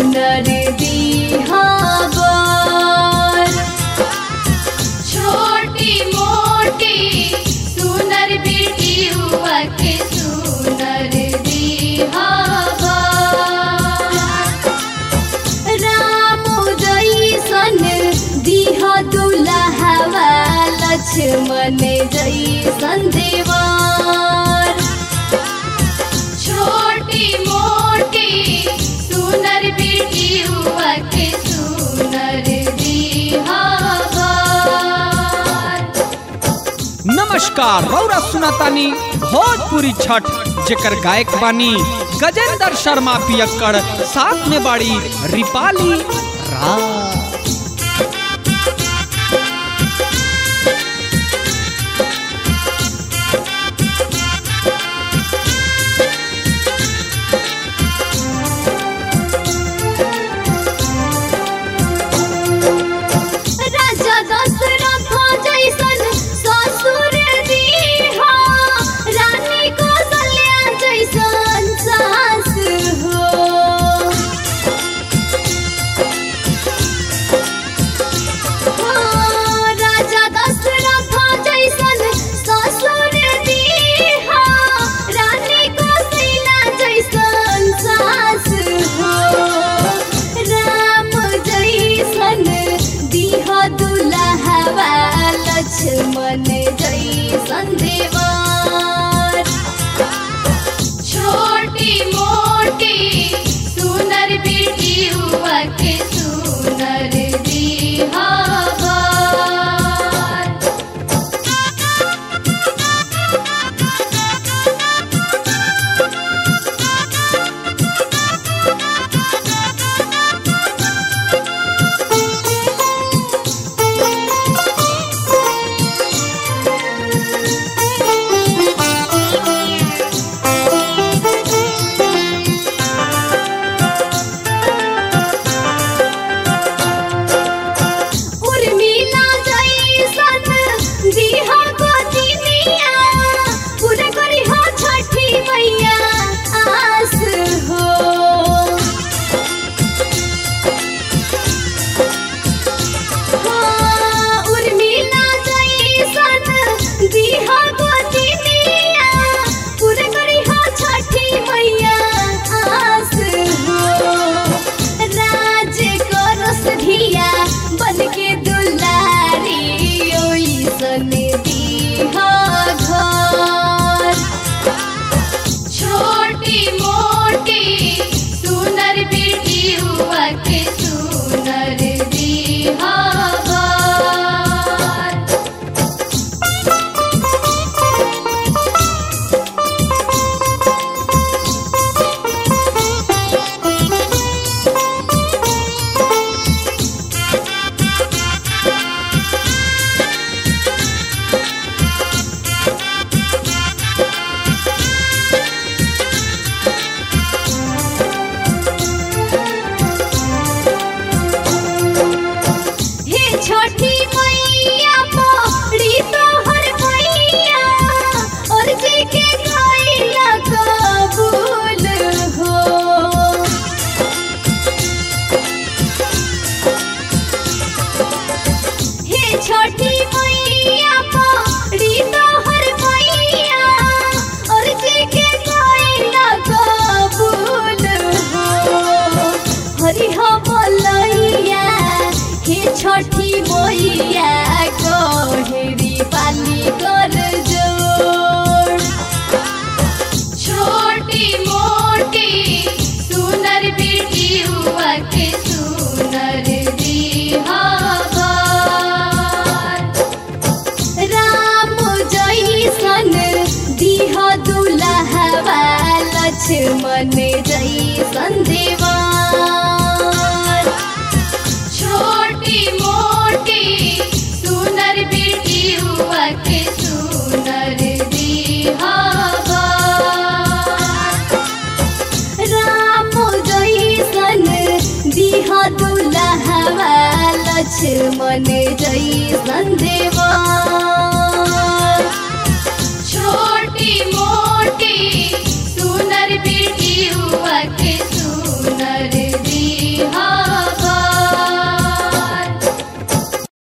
सुनर दीहावर छोटी मोटी सुनर बेटी हुआ के सुनर दीहावर राम जैसन दिह दुल्हवा लक्ष्मण जैसन देवर छोटी मोटी सुनर बेटी हुआ के सुनर दीहावर नमस्कार रौरा सुनातानी भोजपुरी छठ जेकर गायक बानी गजेंद्र शर्मा पियक्कड़ साथ में बाड़ी रिपाली राज राजा दशरथ जैसन ससुर दीहा रानी कौशल्या जैसन सास हो हाँ, राजा दशरथ जैसन ससुर दीहा रानी कौशल्या जैसन सास हो राम जैसन दिह दुल्हवा लक्ष्मण जैसन देवर छोटी मोटी सुनर बेटी हुआ के सुनर दीहावर उर्मिला जैसन दिहा गोदिनिया पूरा करी हो छठी मैया आस हो हाँ, उर्मिला जैसन दिहा गोदिनिया पूरा करी हो छठी मैया आस हो राज करस धिया बन के दुलारी ओइसन दीहा घर छोटी मोटी सुनर बेटी हुआ के सुनर दीहा घर हे छोटी मैया मोरी तोहर मैया और जी के गईला कबूल हो हे छोटी मैया मोरी तोहर मैया और जी के गईला कबूल हो हरि हो बोलैया हे छठी मैया कोहरी पाली कर जोड़ छोटी मोटी सुनर बेटी हुआ के सुनर दीहावर राम जैसन दिह दुल्हवा लक्ष्मण जैसन देवा